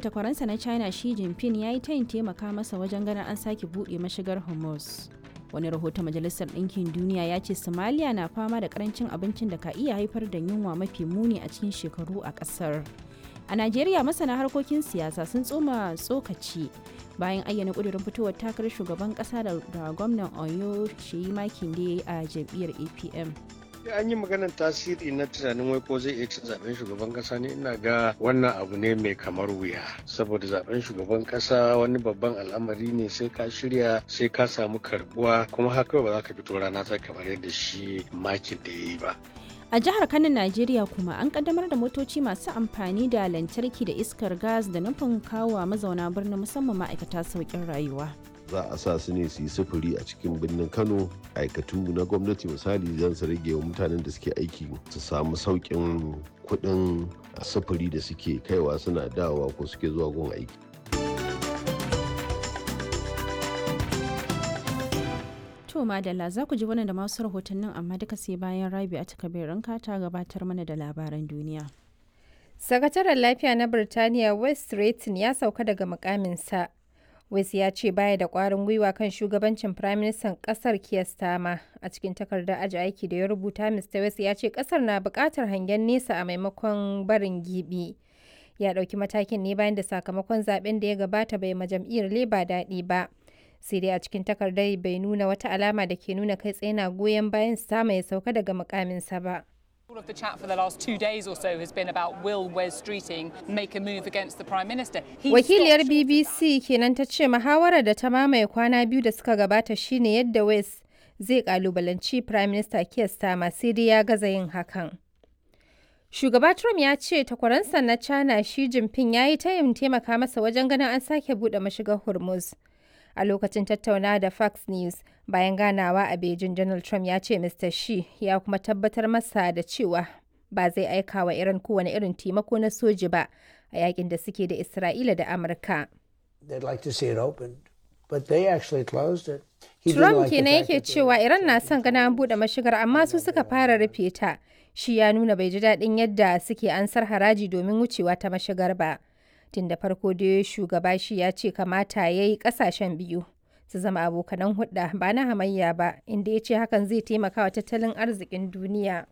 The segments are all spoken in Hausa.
takwaransa na China Xi Jinping ya yi tayin taimaka masa wajen ganin an sake buɗe mashigar Hormuz. Wani rahoton Majalisar Ɗinkin Duniya ya ce Somalia na fama da karancin abincin da ka iya haifar da yunwa mafi muni a cikin shekaru a ƙasar. A Najeriya masana harkokin siyasa sun tsoma tsokaci bayan ayyana ƙudurin fitowar takarar shugaban ƙasa da gwamnan Oyo Sheyi Makinde a jam'iyyar APM. an yi maganar tasiri na tunanin wai ko zai iya cin zaben shugaban kasa ne ina ga wannan abu ne mai kamar wuya saboda zaben shugaban kasa wani babban al'amari ne sai ka shirya sai ka samu karbuwa kuma haka ba za ka fito rana ta kamar yadda shi makin da ya yi ba a jihar kano najeriya kuma an kaddamar da motoci masu amfani da lantarki da iskar gas da nufin kawo mazauna birnin musamman ma'aikata sauƙin rayuwa za a sa su ne su yi sufuri a cikin birnin kano aikatu na gwamnati misali zan su rage wa mutanen da suke aiki su samu sauƙin kuɗin sufuri da suke kaiwa suna dawowa ko suke zuwa gun aiki To madalla za ku ji wannan da masu rahotannin amma duka sai bayan rabi a takabirin ta gabatar mana da labaran duniya. Sakataren lafiya na Birtaniya West Rayton ya sauka daga mukaminsa. West ya ce baya da kwarin gwiwa kan shugabancin Firaministan ƙasar Keir Starmer a cikin takardar aji aiki da ya rubuta Mr. West ya ce ƙasar na buƙatar hangen nesa a maimakon barin gibi. Ya ɗauki matakin ne bayan da sakamakon zaben da ya gabata bai ma jam'iyyar Labour daɗi ba. Sai dai a cikin takardar bai nuna wata alama da ke nuna kai tsaye na goyon bayan Starmer ya sauka daga mukaminsa ba. All of the chat for the last two days or so has been about will Wes Streeting make a move against the Prime Minister. Wakiliyar BBC kenan ta ce muhawarar da ta mamaye kwana biyu da suka gabata shine yadda Wes zai kalubalanci Prime Minister Keir Starmer sai dai ya gaza yin hakan. Shugaba Trump ya ce takwaransa na China Xi Jinping ya yi tayin taimaka masa wajen ganin an sake buɗe mashigar Hormuz. a lokacin tattaunawa da Fox News bayan ganawa a Beijing Donald Trump ya ce Mr. Xi ya kuma tabbatar masa da cewa ba zai aika wa Iran kowane irin taimako na soji ba a yakin da suke da Isra'ila da Amurka. Trump kenan yake cewa Iran na son gana an buɗe mashigar amma su suka fara rufe ta. Shi ya nuna bai ji daɗin yadda suke ansar haraji domin wucewa ta mashigar ba. tun da farko da shugaba shi ya ce kamata ya yi kasashen biyu su zama abokanan hudda ba na hamayya ba inda ya ce hakan zai taimaka wa tattalin arzikin duniya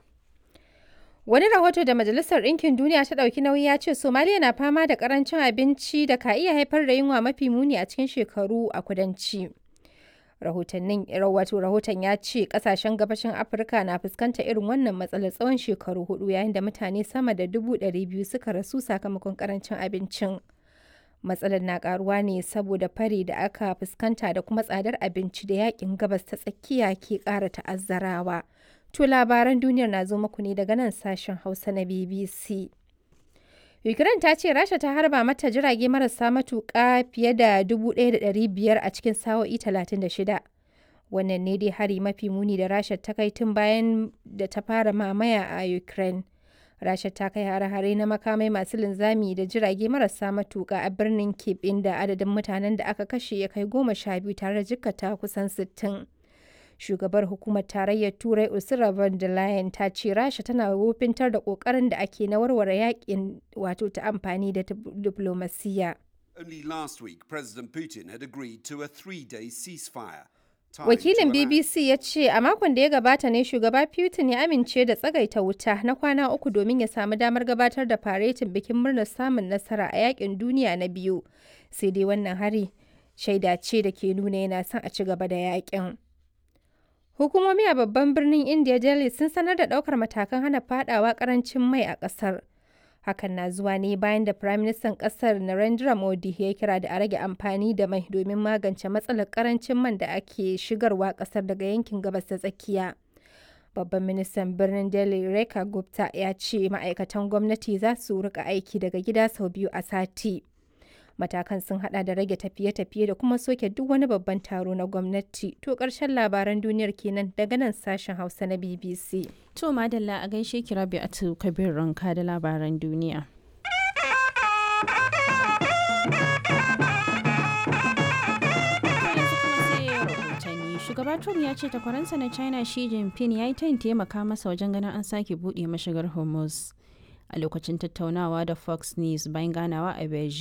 wani rahoto da majalisar ɗinkin duniya ta ɗauki nauyi ya ce somaliya na fama da ƙarancin abinci da ka iya haifar da yunwa mafi muni a cikin shekaru a kudanci rahotannin wato rahoton ya ce kasashen gabashin afirka na fuskanta irin wannan matsalar tsawon shekaru hudu yayin da mutane sama da dubu ɗari biyu suka rasu sakamakon karancin abincin matsalar na karuwa ne saboda fari da aka fuskanta da kuma tsadar abinci da yakin gabas ta tsakiya ke ƙara ta'azzarawa to labaran duniyar na zo muku ne daga nan sashen hausa na bbc Ukraine ta ce Rasha ta harba mata jirage marasa matuƙa fiye da 1,500 a cikin sa'o'i 36. Wannan ne dai hari mafi muni da Rasha ta kai tun bayan da ta fara mamaya a Ukraine. Rasha ta kai hare-hare na makamai masu linzami da jirage marasa matuƙa a birnin Kyiv inda adadin mutanen da aka kashe ya kai goma sha biyu tare da jikkata kusan sittin. shugabar hukumar tarayyar turai ursula von der leyen ta ce rasha tana wofintar da kokarin da ake na warware yakin wato ta amfani da diplomasiya Only last week, President Putin had agreed to a three-day ceasefire. Wakilin BBC ya ce a makon da ya gabata ne shugaba Putin ya amince da tsagaita wuta na kwana uku domin ya samu damar gabatar da faretin bikin murnar samun nasara a yakin duniya na biyu. Sai dai wannan hari shaida ce da ke nuna yana son a ci gaba da yakin. Hukumomi a babban birnin India Delhi sun sanar da ɗaukar matakan hana fadawa karancin mai a ƙasar. Hakan na zuwa ne bayan da Firaministan ƙasar Narendra Modi ya kira da a rage amfani da mai domin magance matsalar karancin man da ake shigarwa ƙasar daga yankin gabas ta tsakiya. Babban ministan birnin Delhi Rekha Gupta ya ce ma'aikatan gwamnati za su rika aiki daga gida sau biyu a sati. matakan sun hada da rage tafiye-tafiye da kuma soke duk wani babban taro na gwamnati to karshen labaran duniyar kenan daga nan sashen hausa na bbc To madalla a gaishe ki rabi a kabir ranka da labaran duniya. Shugaba Trump ya ce takwaransa na China Xi Jinping ya yi tayin taimaka masa wajen ganin an sake buɗe mashigar Hormuz. a lokacin tattaunawa da Fox News bayan ganawa a Beijing.